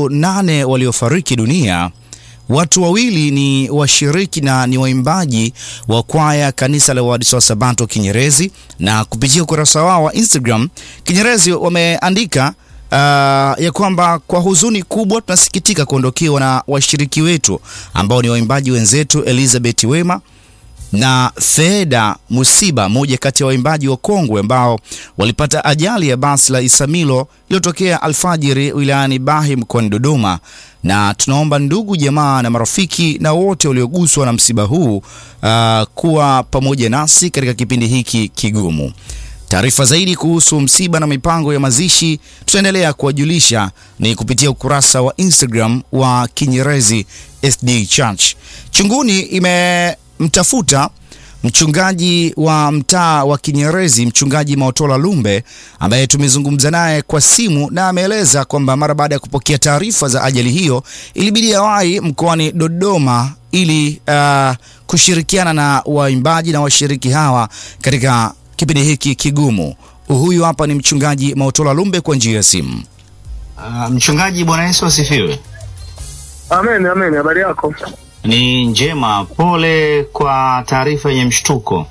watu nane waliofariki dunia. Watu wawili ni washiriki na ni waimbaji wa kwaya kanisa la Waadventista wa Sabato Kinyerezi, na kupitia ukurasa wao wa Instagram Kinyerezi wameandika uh, ya kwamba kwa huzuni kubwa tunasikitika kuondokewa na washiriki wetu ambao ni waimbaji wenzetu Elizabeth Wema na Feda Musiba, moja kati ya waimbaji wa kongwe ambao walipata ajali ya basi la Isamilo iliyotokea alfajiri wilayani Bahi mkoani Dodoma, na tunaomba ndugu jamaa na marafiki na wote walioguswa na msiba huu uh, kuwa pamoja nasi katika kipindi hiki kigumu. Taarifa zaidi kuhusu msiba na mipango ya mazishi tutaendelea kuwajulisha ni kupitia ukurasa wa Instagram wa Kinyerezi SD Church. Chunguni imemtafuta mchungaji wa mtaa wa Kinyerezi, mchungaji Maotola Lumbe ambaye tumezungumza naye kwa simu, na ameeleza kwamba mara baada ya kupokea taarifa za ajali hiyo ilibidi awahi mkoani Dodoma ili uh, kushirikiana na waimbaji na washiriki hawa katika kipindi hiki kigumu. Huyu hapa ni mchungaji Maotola Lumbe kwa njia ya simu. Uh, mchungaji, Bwana Yesu asifiwe. Amen, amen. Habari yako? Ni njema. Pole kwa taarifa yenye mshtuko.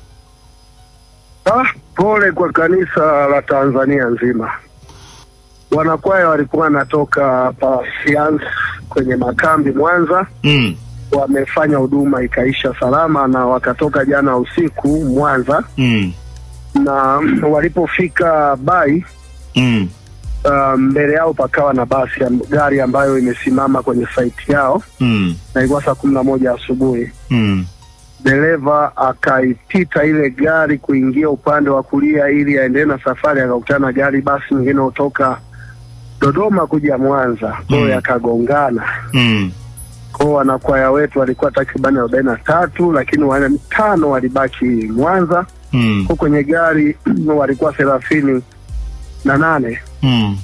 Ah, pole kwa kanisa la Tanzania nzima. Wanakwaya walikuwa wanatoka Pasiansi kwenye makambi Mwanza, Mm. wamefanya huduma ikaisha salama, na wakatoka jana usiku Mwanza, Mm. na walipofika Bai Mm. uh, mbele yao pakawa na basi ya gari ambayo imesimama kwenye saiti yao, Mm. na ilikuwa saa kumi na moja asubuhi. Mm. dereva akaipita ile gari kuingia upande wa kulia ili aendelee na safari, akakutana na gari basi nyingine kutoka Dodoma kuja Mwanza, kwayo Mm. yakagongana. Mm. Kwao wanakwaya wetu walikuwa takribani arobaini na tatu, lakini wanne tano walibaki Mwanza. Mm. Kwa kwenye gari walikuwa thelathini na nane, Mm.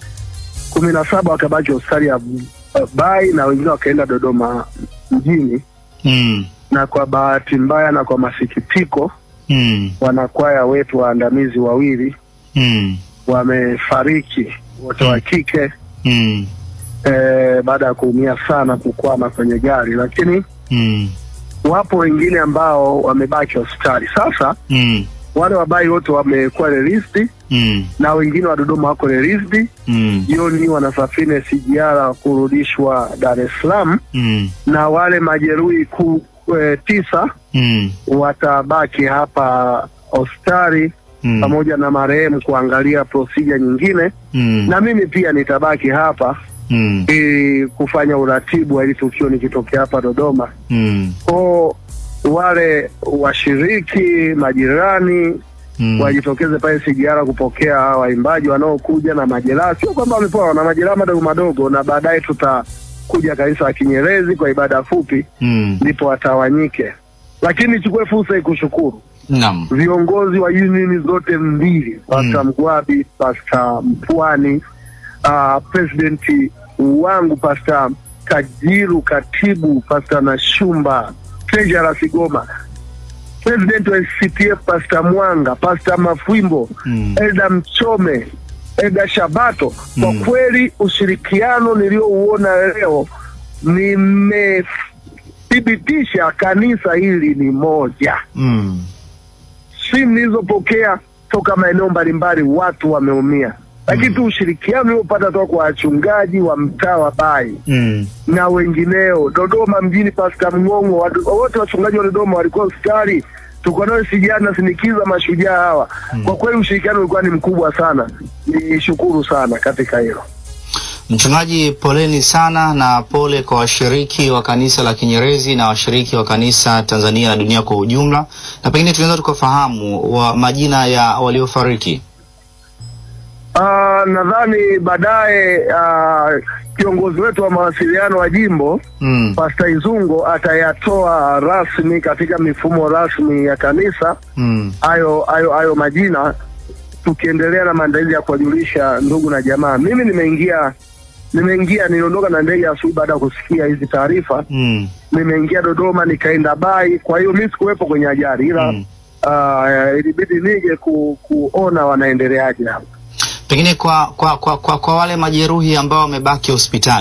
kumi na saba wakabaki hospitali ya uh, Bai na wengine wakaenda Dodoma mjini, Mm. na kwa bahati mbaya na kwa masikitiko Mm. wanakwaya wetu waandamizi wawili Mm. wamefariki wote wa kike Mm. eh, baada ya kuumia sana kukwama kwenye gari, lakini Mm. wapo wengine ambao wamebaki hospitali. Sasa Mm. wale wabai wote wamekuwa released Mm. na wengine wa Dodoma wako released. Mm. Jioni wanasafiri SGR kurudishwa Dar es Salaam, Mm. na wale majeruhi ku, e, tisa Mm. watabaki hapa hospitali Mm. pamoja na marehemu kuangalia procedure nyingine, Mm. na mimi pia nitabaki hapa Mm. ili kufanya uratibu wa hili tukio nikitokea hapa Dodoma. Mm. Ko wale washiriki majirani Mm. wajitokeze pale SGR kupokea hawa waimbaji wanaokuja na majeraha. Sio kwamba wamepoa, wana majeraha madogo madogo, na baadaye tutakuja kanisa la Kinyerezi kwa ibada fupi, Mm. ndipo watawanyike. Lakini nichukue fursa hii kushukuru Naam. viongozi wa unioni zote mbili, Pasta Mgwabi, Pasta Mpwani, uh, presidenti wangu Pasta Kajiru, katibu Pasta Nashumba, treasurer Sigoma, president wa CTF Pasta Mwanga, Pasta Mafwimbo, Mm. Elda Mchome, Elda Shabato. Kwa Mm. kweli ushirikiano niliouona leo nimethibitisha kanisa hili ni moja Mm. simu nilizopokea toka maeneo mbalimbali watu wameumia, lakini tu ushirikiano uliopata toka kwa wachungaji wa mtaa wa Bai Mm. na wengineo. Dodoma mjini, Pasta Mng'ong'o, watu- wote wachungaji wa Dodoma walikuwa hospitali, tuko nao sijana nasinikiza mashujaa hawa. Kwa kweli ushirikiano ulikuwa ni mkubwa sana, ni shukuru sana katika hilo. Mchungaji, poleni sana na pole kwa washiriki wa kanisa la Kinyerezi na washiriki wa kanisa Tanzania na dunia kwa ujumla, na pengine tunaweza tukafahamu wa majina ya waliofariki. Ah, nadhani baadaye ah, kiongozi wetu wa mawasiliano wa jimbo Mm. Pasta Izungo atayatoa rasmi katika mifumo rasmi ya kanisa Mm. hayo hayo hayo majina, tukiendelea na maandalizi ya kuwajulisha ndugu na jamaa. Mimi nimeingia nimeingia niliondoka na ndege asubuhi baada ya kusikia hizi taarifa. Mm. Nimeingia Dodoma nikaenda Bai, kwa hiyo mi sikuwepo kwenye ajali, ila Mm. ah, ilibidi nije ku, kuona wanaendeleaje hapa. Pengine kwa, kwa, kwa, kwa, kwa wale majeruhi ambao wamebaki hospitali